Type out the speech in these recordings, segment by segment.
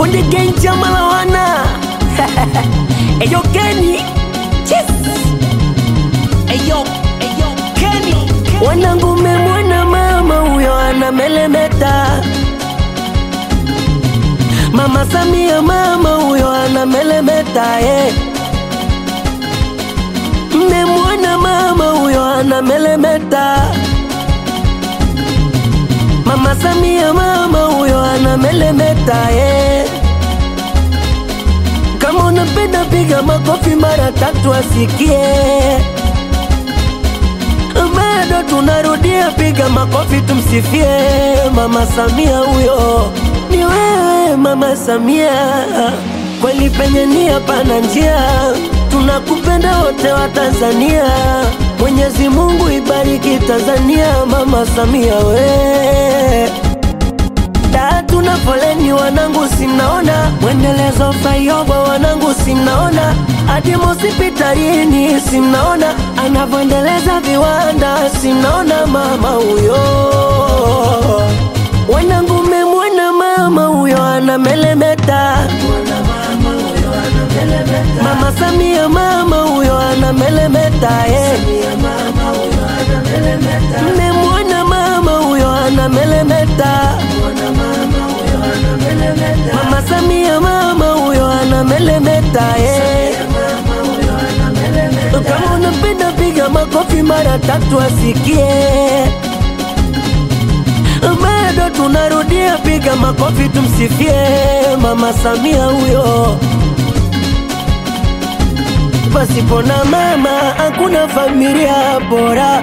Konde Gang chama la wana Eyo Kenny Yes Eyo Eyo Kenny Wanangu memwona mama huyo anamelemeta Mama Samia mama huyo anamelemeta eh. Mmemwona mama huyo anamelemeta Mama Samia mama huyo anamelemeta eh. Kama unapenda piga makofi mara tatu asikie. Bado tunarudia piga makofi tumsifie Mama Samia huyo. Ni wewe Mama Samia, kweli penye nia pana njia. Tunakupenda wote wa Tanzania. Mwenyezi Mungu ibariki Tanzania, Mama Samia we da tuna foleni wanangu, simnaona mwendelezo flyover wanangu, simnaona hadi hospitalini, simnaona anavyoendeleza viwanda, simnaona mama huyo. Wanangu, memwona mama huyo anamelemeta, mama Samia mama huyo anamelemeta, eh. Mmemwona mama huyo anamelemeta, mama Samia mama huyo anamelemeta, eh. Kama unapenda piga makofi mara tatu asikie. Bado tunarudia piga makofi tumsifie mama Samia huyo. Pasipo na mama hakuna familia bora.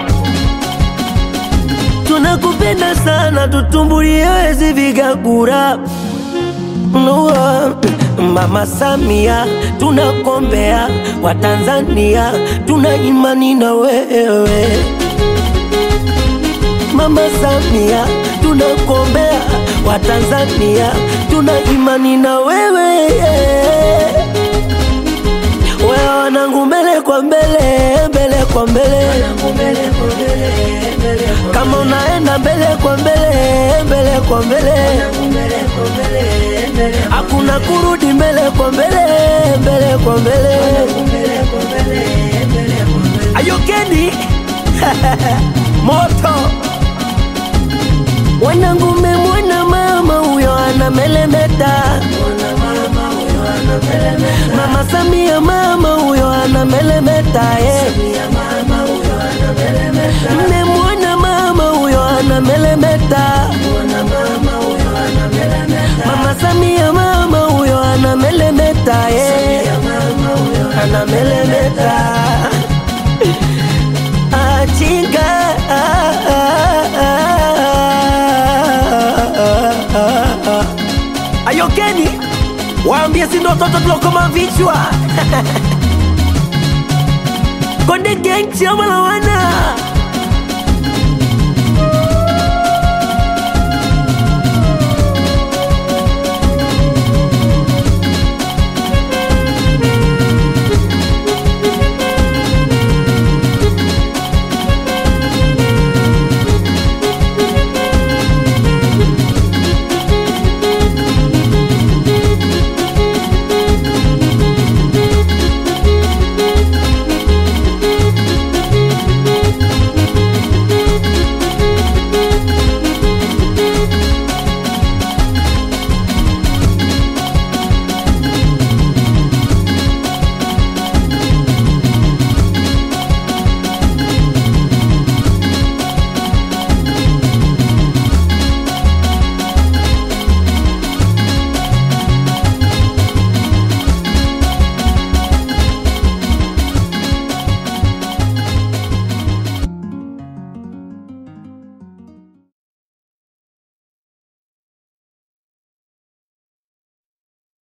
Tunakupenda sana, tutumbulie wezi vigagura Nua, Mama Samia, tunakombea Watanzania, tuna imani na wewe. Mama Samia, tunakombea Watanzania, tuna imani na wewe. Wewe wanangu, mbele kwa mbele, mbele kwa mbele, kama unaenda mbele kwa mbele, mbele kwa mbele, hakuna kurudi mbele kwa mbele, mbele kwa mbele. Ayokeni moto wanangu, memwona mama huyo anamelemeta, mama Samia mama huyo anamelemeta, eh. Mmemwona mama huyo anamelemeta, mama Samia mama huyo anamelemeta, eh. anamelemeta achinga Ayokeni, waambie si ndo watoto tulokoma vichwa Konde Gang chama la wana